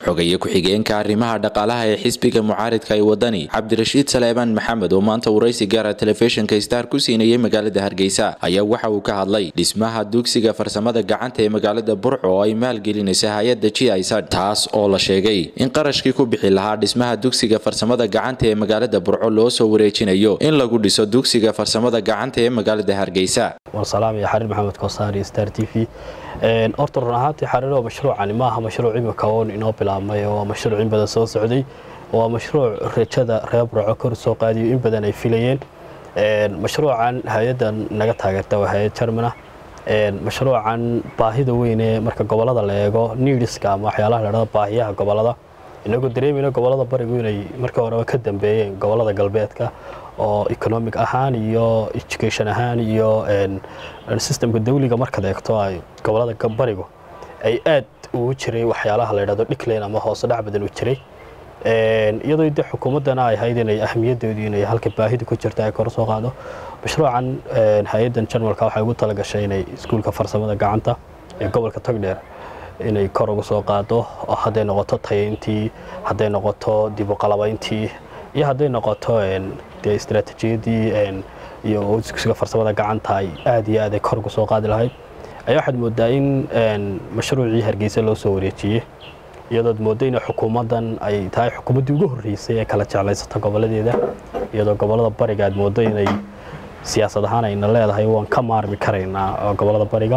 xogaye ku-xigeenka arrimaha dhaqaalaha ee xisbiga mucaaridka ee wadani cabdirashiid saleebaan maxamed oo maanta waraysi gaara telefishinka star ku siinayay magaalada hargeysa ayaa waxa uu ka hadlay dhismaha dugsiga farsamada gacanta ee magaalada burco oo ay maalgelinaysa hay-adda g isad taas oo la sheegay in qarashkii ku bixi lahaa dhismaha dugsiga farsamada gacanta ee magaalada burco loo soo wareejinayo in lagu dhiso dugsiga farsamada gacanta ee magaalada hargeysa warsalaam iyo xariir maxamed koosaar iyo star t v horta run ahaantii xariiro mashruucani maaha mashruuc imika oon inoo bilaabmay oo mashruuc in badan soo socday waa mashruuc rajada reer burco kor soo qaadiyo in badan ay filayeen mashruucan hay-addan naga taageerta waa hay-ad jarmana mashruucan baahida weyne marka gobolada la eego niidhiska ama waxyaalaha ladhada baahiyaha gobolada inagoo dareemayna gobolada barigu inay markii horeba ka dambeeyeen gobolada galbeedka oo economic ahaan iyo education ahaan iyo systemka dawliga markaad eegto ay gobolada barigu ay aad ugu jiray waxyaalaha la ydhahdo dhiclan ama hoose dhac badan u jiray iyadoo de xukuumaddana ay ahayd inay ahmiyaddeedu inay halka baahida ku jirta ay kor soo qaado mashruucan hay-addan jarmalka waxay ugu talagashay inay iskuulka farsamada gacanta ee gobolka togdheer inay kor uga soo qaado oo hadday noqoto tayayntii hadday noqoto dibuqalabayntii iyo hadday noqoto dee istaraatiijiyadii iyo dugsiga farsamada gacanta ay aad iyo aad ay kor uga soo qaadi lahayd ayaa waxaad moodaa in mashruucii hargeysa loo soo wareejiyey iyadood mooda in xukuumaddan ay tahay xukuumaddii ugu horreysay ee kala jeclaysata goboladeeda iyadoo gobolada bariga aad moodo inay siyaasad ahaan ayna leedahay waan ka maarmi karaynaa gobolada bariga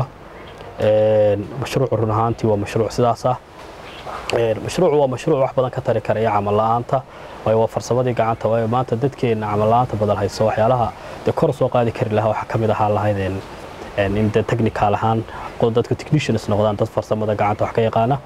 mashruucu run ahaantii waa mashruuc sidaas ah mashruucu waa mashruuc wax badan ka tari karaya camal la-aanta waayo waa farsamadii gacanta waayo maanta dadkeenna camal la-aanta badan hayso waxyaalaha dee kor soo qaadi kari lahaa waxaa ka mid ahaa lahayd in de technical ahaan dadka technicians noqdaan dad farsamada gacanta wax ka yaqaana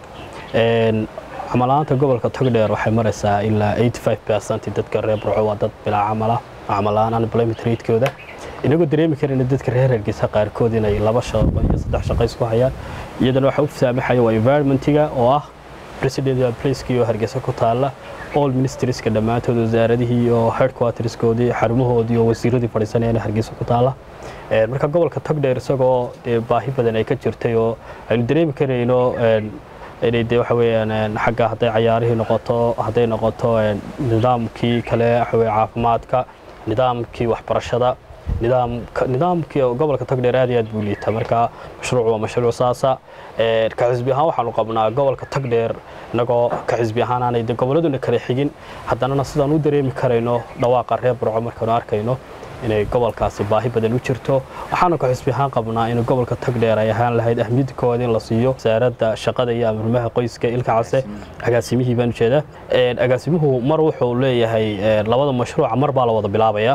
camala-aanta gobolka togdheer waxay maraysaa ilaa percent dadka reer burco waa dad bilaa camala camala-aan unemployment ratekooda inagoo dareemi karayna dadka reer hargeysa qaarkood inay laba shaqo iyo saddex shaqo isku hayaan iyadana waxa u saamaxaya waa environmentiga oo ah presidential placekii oo hargeysa ku taala all ministerieska dhammaantood wasaaradihii iyo headquarterskoodii xarumahoodii oo wasiiradii fadhiisanayana hargeysa ku taala marka gobolka togdheer isagoo dee baahi badan ay ka jirtay oo aynu dareemi karayno inay de waxa weyaan xagga hadday cayaarihii noqoto hadday noqoto nidaamkii kale waxaweye caafimaadka nidaamkii waxbarashada nidaamkii gobolka togdheer aad iyo aad buu liita marka mashruuc waa mashruuc saasa ka xisbi ahaan waxaanu qabnaa gobolka togdheer inagoo ka xisbi ahaan aanay de gobolladuna kala xigin haddanana sidaan u dareemi karayno dhawaaqa reer burco markaanu arkayno inay gobolkaasi baahi badan u jirto waxaanu ka xisbi ahaan qabnaa in gobolka togdheer ay ahaan lahayd ahmiyadda koowaad in la siiyo wasaaradda shaqada iyo amurmaha qoyska ilka case agaasimihii baan ujeedaa agaasimuhu mar wuxuu leeyahay labada mashruuca mar baa la wada bilaabaya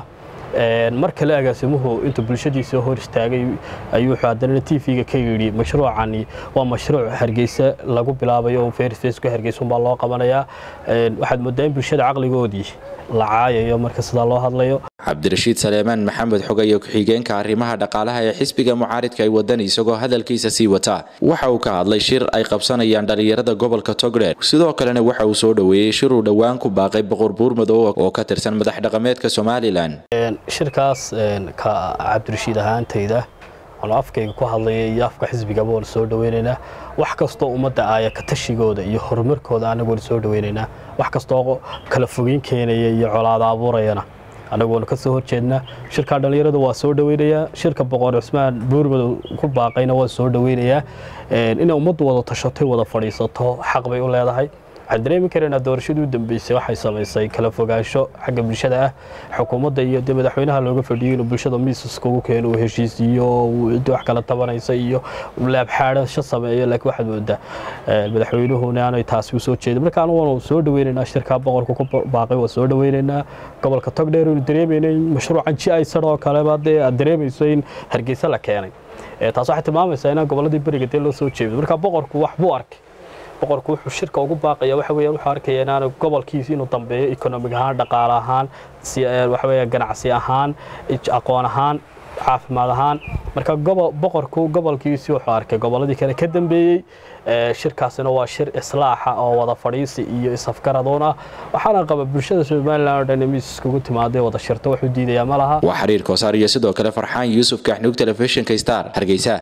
mar kale agaasimuhu intuu bulshadiisa hor istaagay ayuu haddana t v-ga ka yidhi mashruucani waa mashruuc hargeysa lagu bilaabayo oo fairfaceka hargeysunbaa loo qabanayaa waxaad moodaa in bulshada caqligoodii la caayayo marka sidaa loo hadlayo cabdirashiid saleemaan maxamed xogaye ku-xigeenka arrimaha dhaqaalaha ee xisbiga mucaaridka ay wadani isagoo hadalkiisa sii wata waxa uu ka hadlay shir ay qabsanayaan dhallinyarada gobolka togdheer sidoo kalena waxa uu soo dhoweeyey shir uu dhowaan ku baaqay boqor buurmadow oo ka tirsan madax dhaqameedka somalilan shirkaas ka cabdirashiid ahaantayda anu afkayga ku hadlaya iyo afka xisbigaba waan soo dhaweynaynaa wax kastoo ummadda aaya ka tashigooda iyo horumarkooda anagu waan soo dhaweynaynaa wax kastoo kala fogeyn keenaya iyo colaada abuurayana anagu waanu ka soo horjeednaa shirkaa dhallinyarada waa soo dhaweynayaa shirka boqor cusmaan buurmadow ku baaqayna waa soo dhaweynayaa inay ummaddu wada tashatay wada fadhiisato xaq bay u leedahay waxaan dareemi karaynaa doorashadii u dambeysay waxay samaysay kala fogaansho xagga bulshada ah xukuumadda iyo de madaxweynaha looga fadhiyey inuu bulshada miisaska ugu keeno uu heshiisiiyo ciddi wax kala tabanaysa iyo laabxaadhasho sameeyo laakiin waxaad moodaa madaxweynuhuna aanay taasi u soo jeedin marka anu waanu soo dhaweynaynaa shirkaa boqorka ku baaqay waa soo dhaweynaynaa gobolka togdheer inu dareemayna in mashruucan ji aysan oo kaleba dee aad dareemayso in hargeysa la keenay taas waxay tilmaamaysaa inaan gobolladii beriga dee loo soo jeedo marka boqorku wax buu arkay boqorku wuxuu shirka ugu baaqaya waxa weeyaan wuxuu arkaya inaanu gobolkiisa inuu dambeeyo economic ahaan dhaqaale ahaan waxa weeya ganacsi ahaan aqoon ahaan caafimaad ahaan marka boqorku gobolkiisii wuxuu arkay gobolladii kale ka dambeeyey shirkaasina waa shir islaaxa oo wada fadhiisi iyo isafgaradoon ah waxaana qaba bulshada somalilan oo dhan miis iskugu timaaday wada shirto wuxuu diidayaa ma laha waa xiriir koosaar iyo sidoo kale farxaan yuusuf kaxnuug telefishinka star hargeysa